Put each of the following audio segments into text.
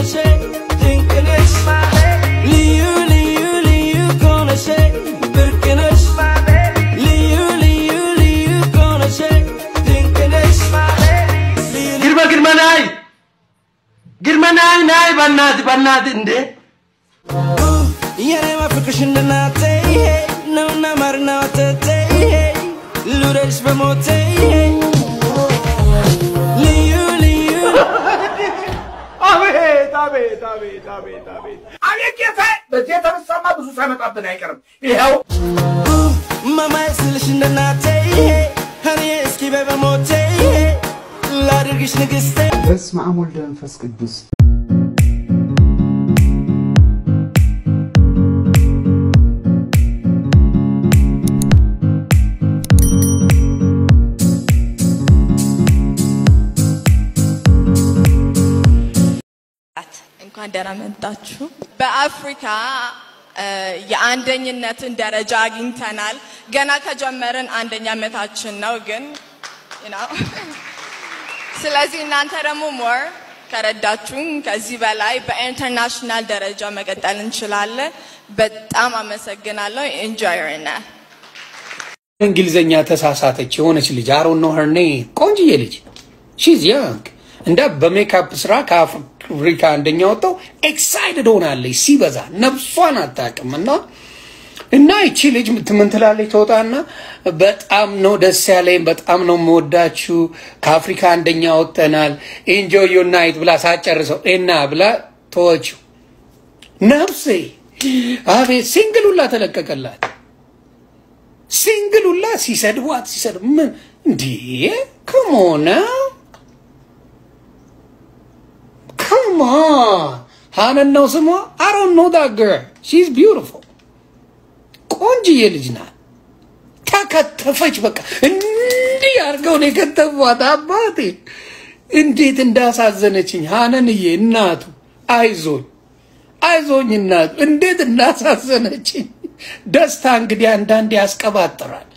ነሽ ድንቅ ነሽ ልዩ ልዩ ልዩ እኮ ነሽ ብርቅ ነሽ ልዩ ልዩ ልዩ እኮ ነሽ ድንቅ ነሽ ልዩ ግርመ ግርመ ናይ ግርመ ናይ ናይ በናት በናት እንዴ የኔ ማፍቅርሽ እንደ እናቴ ነውና ማርና ወተቴ ልውደድሽ በሞቴ ልዩ ልዩ አቤት አቤት አቤት አቤት አቤት አቤት ጌታ! በዚህ የተነሳማ ብዙ ሳይመጣብን አይቀርም። ይኸው ማማዬ ስልሽ እንደ እናቴ እኔ እስኪ በይ በሞቴ ላድርግሽ ንግስቴ በስመ አብ ወልድ መንፈስ ቅዱስ እንኳን ደህና መጣችሁ። በአፍሪካ እ፣ የአንደኝነትን ደረጃ አግኝተናል። ገና ከጀመርን አንደኛ ዓመታችን ነው ግን you know። ስለዚህ እናንተ ደግሞ ሞር ከረዳችሁኝ ከዚህ በላይ በኢንተርናሽናል ደረጃ መቀጠል እንችላለን። በጣም አመሰግናለሁ። ኢንጆይርና እንግሊዘኛ ተሳሳተች የሆነች ልጅ አሮን ነው ሄር ኔም ቆንጅዬ ልጅ ሺዝ ያንግ እንዳ በሜካፕ ስራ ከአፍሪካ አንደኛ ወጣው ኤክሳይትድ ሆናለች ሲበዛ ነፍሷን አታውቅም እና እና ይቺ ልጅ ምን ትላለች ተወጣና በጣም ነው ደስ ያለኝ በጣም ነው የምወዳችሁ ከአፍሪካ አንደኛ ወጥተናል ኢንጆይ ዩር ናይት ብላ ሳጨርሰው እና ብላ ተወችው ነፍሴ አቤት ሲንግል ሁላ ተለቀቀላት ሲንግል ሁላ ሲሰድቧት ሲሰድ ምን እንዴ ከሞነ ከሞን ሃነን ነው ስሟ አሮን ኖ ዳት ገርል ሺዝ ቢዩቲፉል ቆንጅዬ ልጅ ናት ተከተፈች በቃ እንዲህ አድርገው ነው የከተፏት አባቴ እንዴት እንዳሳዘነችኝ ሃነንዬ እናቱ አይዞኝ አይዞኝ እናቱ እንዴት እንዳሳዘነችኝ ደስታ እንግዲህ አንዳንዴ ያስቀባጥራል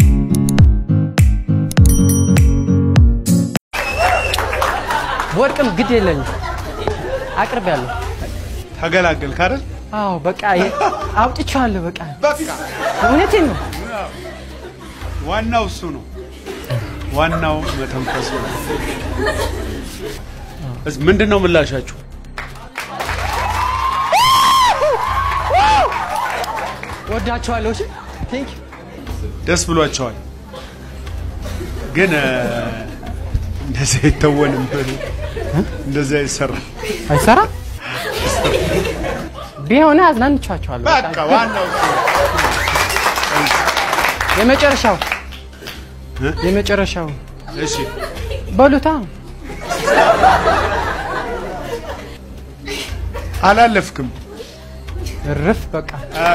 ወርቅም ግድ የለኝም አቅርቤያለሁ። ተገላገልክ አይደል? አዎ በቃ የ- አውጥቼዋለሁ። በቃ በቃ እውነቴን ነው። ዋናው እሱ ነው። ዋናው መተንፈሱ ነው። እስ- ምንድን ነው ምላሻችሁ? ወዳችኋለሁ። እሺ ቴንክ ደስ ብሏቸዋል። ግን እ፣ እንደዚህ አይተወንም፣ እንደዚህ አይሰራም። አይሰራም። ቢሆን አዝናንቻቸዋለሁ። በቃ ዋናው እሱ ነው። የመጨረሻው እ? የመጨረሻው እሺ በሉታ አላለፍክም። እርፍ በቃ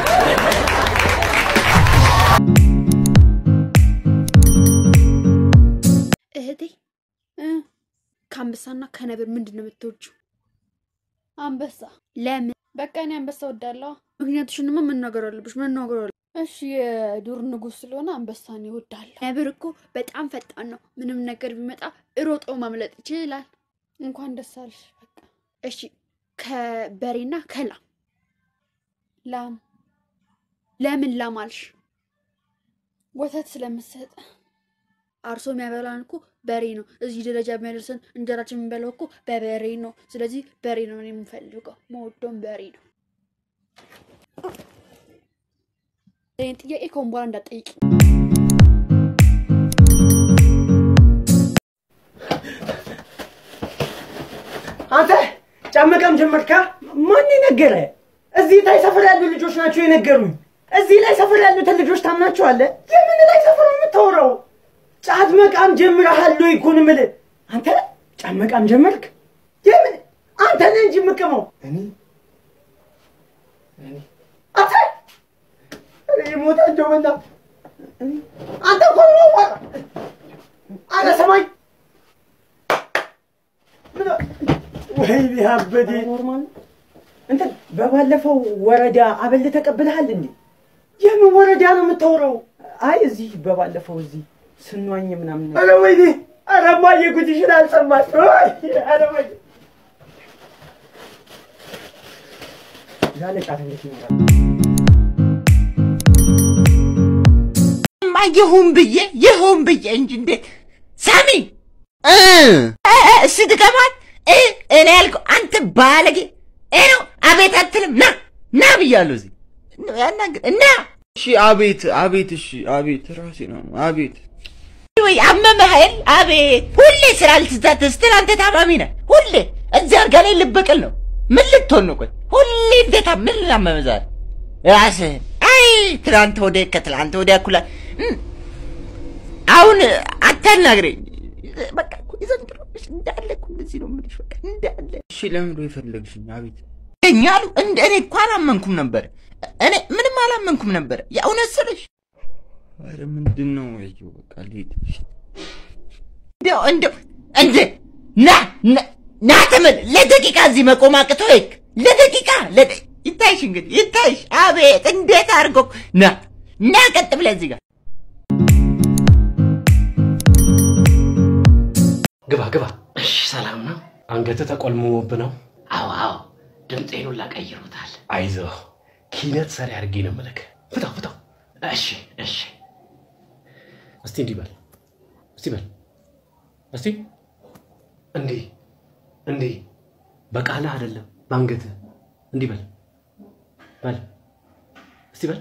እህቴ እ ከአንበሳና ከነብር ምንድን ነው የምትወጂው? አንበሳ። ለምን? በቃ እኔ አንበሳ ወዳለሁ። ምክንያቱሽንማ መናገር አለብሽ፣ መናገር አለ እሺ፣ የዱር ንጉሥ ስለሆነ አንበሳን ይወዳለሁ። ነብር እኮ በጣም ፈጣን ነው። ምንም ነገር ቢመጣ ሮጦ ማምለጥ ይችላል። እንኳን ደስ አለሽ። በቃ እሺ፣ ከበሬና ከላም ላም። ለምን ላም አልሽ? ወተት ስለምትሰጥ አርሶ የሚያበላን እኮ በሬ ነው። እዚህ ደረጃ የሚያደርሰን እንጀራችን የምንበላው እኮ በበሬ ነው። ስለዚህ በሬ ነው እኔ የምፈልገው፣ መወደውም በሬ ነው። ይህን ጥያቄ ከሆን በኋላ እንዳትጠይቂ። አንተ ጫመቃም ጀመርካ? ማን ነገረ? እዚህ ላይ ሰፈር ያሉ ልጆች ናቸው የነገሩኝ። እዚህ ላይ ሰፈር ያሉትን ልጆች ታምናቸዋለህ? የምን ላይ ሰፈር ነው የምታወራው? ጫት መቃም ጀምረሃል ወይ እኮ ነው የምልህ። አንተ ጫት መቃም ጀመርክ? የምን አንተ ነህ እንጂ የምቅመው እኔ አንተ እኔ ሞታ እንደው በላ አንተ እኮ ነው ዋራ አረ ሰማይ ምን ወይ ቢያበዴ ኖርማል እንትን በባለፈው ወረዳ አበል ተቀብለሃል እንዴ? የምን ወረዳ ነው የምታወራው? አይ እዚህ በባለፈው እዚህ ስንዋኝ ምናምን። ኧረ ወይኔ! ኧረ እማዬ ጉድሽን አልሰማሽ? ወይ! ኧረ ወይኔ! ዛለ ጫት እንዴት ይኖራል? ማ ይሁን ብዬ ይሁን ብዬ እንጂ እንዴት ሳሚ እ እ እ ስትገባት እ እኔ ያልከው አንተ ባለጌ እ ነው አቤት አትልም ና ና ብያለሁ እዚህ ያናግር እና እሺ አቤት አቤት እሺ አቤት ራሴ ነው አቤት ወይ አመመህ አይደል አቤት ሁሌ ስራ ልትዛት ስትል አንተ ታማሚ ነህ ሁሌ እዚህ አልጋ ላይ ልበቀል ነው ምን ልትሆን ነው ቆይ ሁሌ እንዴት ምን አመመህ ዛሬ ራስህን አይ ትናንት ወዲያ ከትላንት ወዲያ እኩላ እም፣ አሁን አታናግረኝ በቃ እኮ የዘንድሮ ልጅ እንዳለ እኮ እንደዚህ ነው የምልሽ በቃ እንዳለ እሺ ለምንድን ነው የፈለግሽኝ አቤት ይገኛሉ እንደ እኔ እኮ አላመንኩም ነበር እኔ ምንም አላመንኩም ነበር የእውነት ስልሽ ኧረ ምንድን ነው አየሁ በቃ ልሂድ እሺ። እንደው እንደው እንደ ና ና- ና ተመል ለደቂቃ እዚህ መቆም አቅቶ ይክ ለደቂቃ ለደ- ይታይሽ እንግዲህ ይታይሽ አቤት እንዴት አድርጎ ና ና ቀጥ ብለህ እዚህ ጋር ግባ ግባ። እሺ ሰላም ነው? አንገትህ ተቆልምሞብ ነው? አዎ አዎ፣ ድምፄን ሁላ ቀይሮታል። አይዞህ፣ ኪነት ሰሪ አድርጌ ነው የምልህ። ፍታው ፍታው። እሺ እሺ። እስቲ እንዲህ በል፣ እስቲ በል፣ እስቲ እንዲህ እንዲህ፣ በቃልህ አይደለም በአንገትህ እንዲህ በል በል፣ እስቲ በል።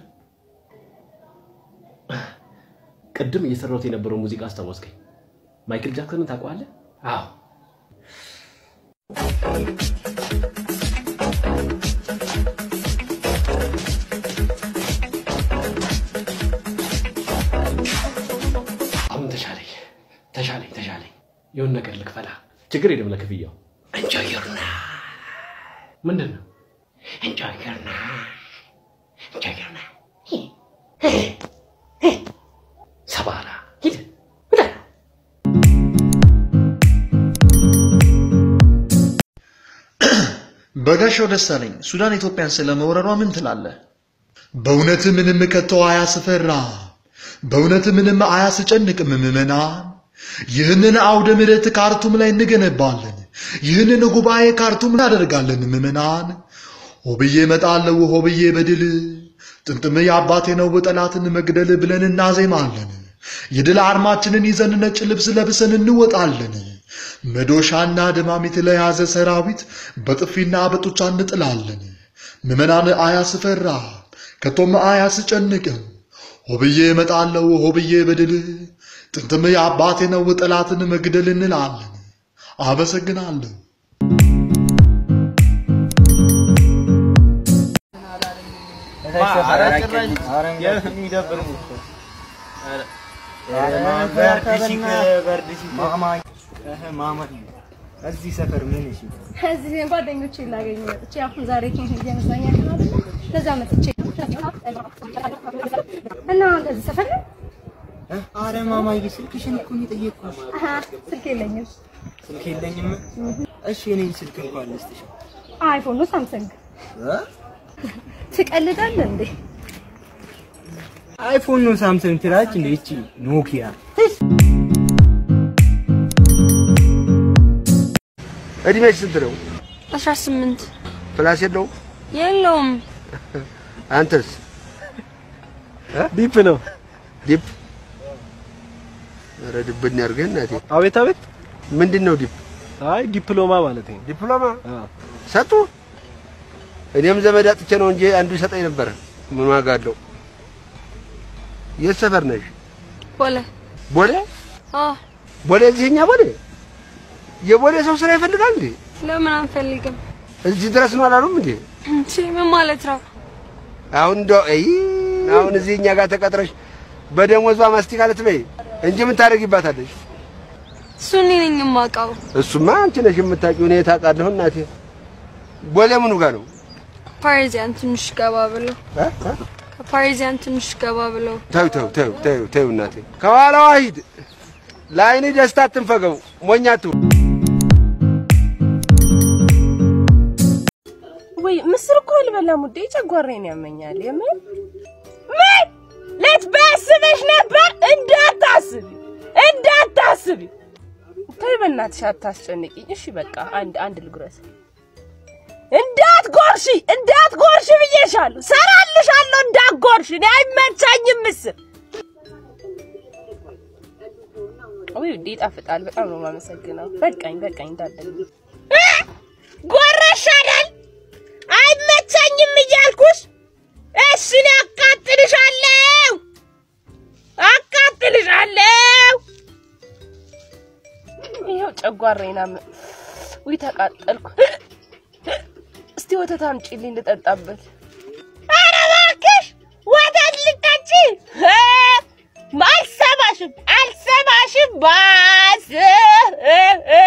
ቅድም እየሰራሁት የነበረው ሙዚቃ አስታወስከኝ። ማይክል ጃክሰንን ታውቀዋለህ? አዎ። አሁን ተሻለኝ ተሻለኝ ተሻለኝ። የሆነ ነገር ልክፈላ። ችግር የለም ለክፍያው። እንጆይ ዮር ምንድን ነው? እንጆይ ዮር እንጆይ ዮር ሰባራ ሂድ። በጋሻው ደሳለኝ ሱዳን ኢትዮጵያን ስለመውረሯ ምን ትላለህ? በእውነት ምንም ከተው አያስፈራ፣ በእውነት ምንም አያስጨንቅም ምዕመናን። ይህንን አውደ ምሕረት ካርቱም ላይ እንገነባለን። ይህንን ጉባኤ ካርቱም እናደርጋለን ምዕመናን። ሆብዬ እመጣለሁ ሆብዬ በድል ጥንጥም የአባቴ ነው ጠላትን መግደል ብለን እናዜማለን። የድል አርማችንን ይዘን ነጭ ልብስ ለብሰን እንወጣለን። መዶሻና ደማሚት ለያዘ ሰራዊት በጥፊና በጡጫ እንጥላለን። ምዕመናን አያስፈራ ከቶም አያስጨንቅም። ሆብዬ እመጣለሁ ሆብዬ በድል ጥንትም የአባቴ ነው ጠላትን መግደል እንላለን። አመሰግናለሁ። እዚህ ሰፈር ምን እሺ እዚህ ጓደኞቼ ላገኝ መጥቼ አሁን ዛሬ የመዝናኛ ቀን አይደለ? ለዛ መጥቼ እና አንተ እዚህ ሰፈር ነው? አረ ማማዬ ስልክሽን እኮ ነው የጠየቅኩሽ። አሀ ስልክ የለኝም። ስልክ የለኝም። እሺ የኔ ስልክ እንኳን ልስጥሽ። አይፎን ነው ሳምሰንግ። እ? ትቀልዳለህ እንዴ? አይፎን ነው ሳምሰንግ ትላለች እንደ ይቺ ኖኪያ። እድሜሽ ስንት ነው? አስራ ስምንት ፕላስ የለውም? የለውም። አንተስ? ዲፕ ነው። ዲፕ? ኧረ ድብን ያድርገህ እናቴ። አቤት አቤት። ምንድን ነው ዲፕ? አይ ዲፕሎማ ማለት ነው። ዲፕሎማ ሰጡ? እኔም ዘመድ አጥቼ ነው እንጂ አንዱ ይሰጠኝ ነበር። ምን ዋጋ አለው? የት ሰፈር ነሽ? ቦሌ ቦሌ? አዎ። ቦሌ እዚህኛ ቦሌ? የቦሌ ሰው ስራ ይፈልጋል እንዴ? ለምን አንፈልግም? እዚህ ድረስ ነው አላሉም እንዴ? እንቺ ምን ማለት ነው? አሁን እንደው አይ አሁን እዚህ እኛ ጋር ተቀጥረሽ በደሞዟ ማስቲካ ልትበይ እንጂ ምን ታደርጊባታለሽ? እሱ እኔ ነኝ የማውቀው። እሱማ አንቺ ነሽ የምታውቂው፣ እኔ ታውቃለሁ እናቴ። ቦሌ ምኑ ጋር ነው? ፓሪዚያን ትንሽ ገባ ብሎ እ? እ? ከፓሪዚያን ትንሽ ገባ ብሎ ተው ተው ተው ተው ተው እናቴ፣ ከኋላዋ ሂድ። ለዓይኔ ደስታ አትንፈገው፣ ሞኛቱ ወይ ምስር እኮ አልበላም ውዴ፣ ጨጓራዬን ያመኛል። የምን ምን ልትበስብሽ ነበር? እንዳታስቢ እንዳታስቢ። ተይ በእናትሽ አታስጨንቂኝ። እሺ በቃ አንድ አንድ ልጉረስ። እንዳት እንዳትጎርሺ እንዳትጎርሺ ብዬሻለሁ። ሰራልሻለሁ እንዳትጎርሺ። እኔ አይመቻኝም ምስር ውይ ውዴ ይጣፍጣል። በጣም ነው የማመሰግነው። በቃኝ በቃኝ እንዳለኝ ጎረሽ አይደል? አይመቸኝም እያልኩሽ። እሺ እኔ አቃጥልሻለሁ አቃጥልሻለሁ። ይኸው ጨጓራዬን አመ ውይ ተቃጠልኩ። እስቲ ወተት አምጪልኝ ልጠጣበት። ኧረ እባክሽ ወተት ልጠጪ? እ፣ አልሰማሽም አልሰማሽም ባስ እ፣ እ።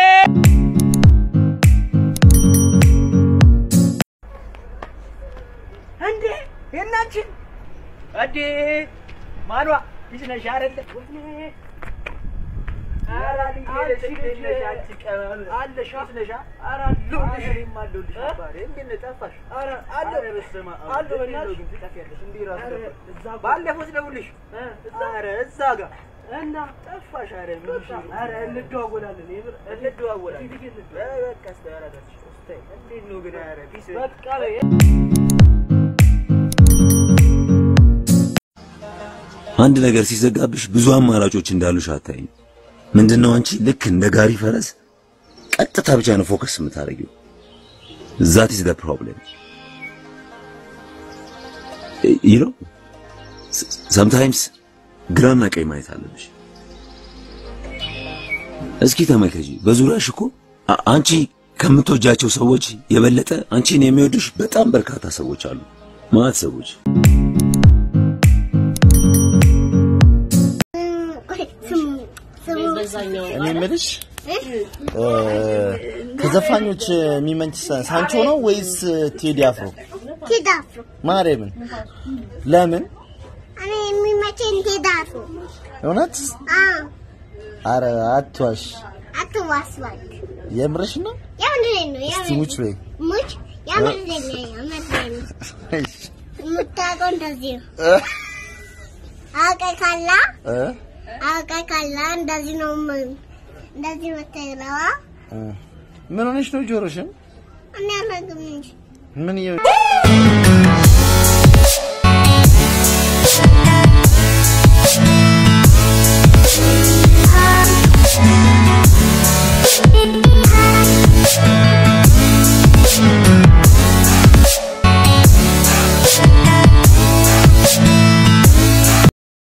እንዴ የናችን እንዴ ማኗ ልጅ ነሽ አይደለ? ኧረ ልጅ ነሽ፣ ልጅ አንቺ ቀበል አለሽ ነሽ? ኧረ አለሁልሽ፣ እኔም አለሁልሽ። አባቴ እንዴት ነህ? ጠፋሽ? ኧረ አለሁ፣ በስመ አብ አለሁ። በእናትሽ ግን ትጠፊያለሽ። እንዲህ እራሱ ጠፋሽ። ባለፈው ስደውልሽ ኧረ እዛ ጋር እና ጠፋሽ። ኧረ ምን እሺ፣ ኧረ እንደዋወላለን፣ የምር እንደዋወላለን። በቃ እስኪ ኧረ እባክሽ፣ እስኪ እንዴት ነው ግን? ኧረ ቢስ በቃ በይ አንድ ነገር ሲዘጋብሽ ብዙ አማራጮች እንዳሉሽ አታይም። ምንድነው አንቺ ልክ እንደ ጋሪ ፈረስ ቀጥታ ብቻ ነው ፎከስ የምታደርጊው። ዛት ኢዝ ዘ ፕሮብሌም ዩ ኖ ሰምታይምስ ግራና ቀኝ ማየት አለብሽ። እስኪ ተመልከጂ፣ በዙሪያሽ እኮ አ- አንቺ ከምትወጃቸው ሰዎች የበለጠ አንቺን የሚወዱሽ በጣም በርካታ ሰዎች አሉ። ማለት ሰዎች እኔ የምልሽ እ፣ ከዘፋኞች የሚመች ሳንቾ ነው ወይስ ቴዲ አፍሮ? ቴዲ አፍሮ። ማርያምን ለምን? እኔ የሚመቸኝ ቴዲ አፍሮ። እውነት? አዎ፣ አረ አትዋሽ። አትዋስዋል። የምርሽ ነው? የምንድን ነው? እስቲ ሙች በይ። ሙች የምንድን ነው? የምንድን ነው? የምታውቀው እንደዚህ ነው። አውቀህ ካላ እ? አውቀህ ካላ እንደዚህ ነው ምን- እንደዚህ የምትለው እ። ምን ሆነሽ ነው ጆሮሽን? እኔ አላውቅም እንጂ ምን እየ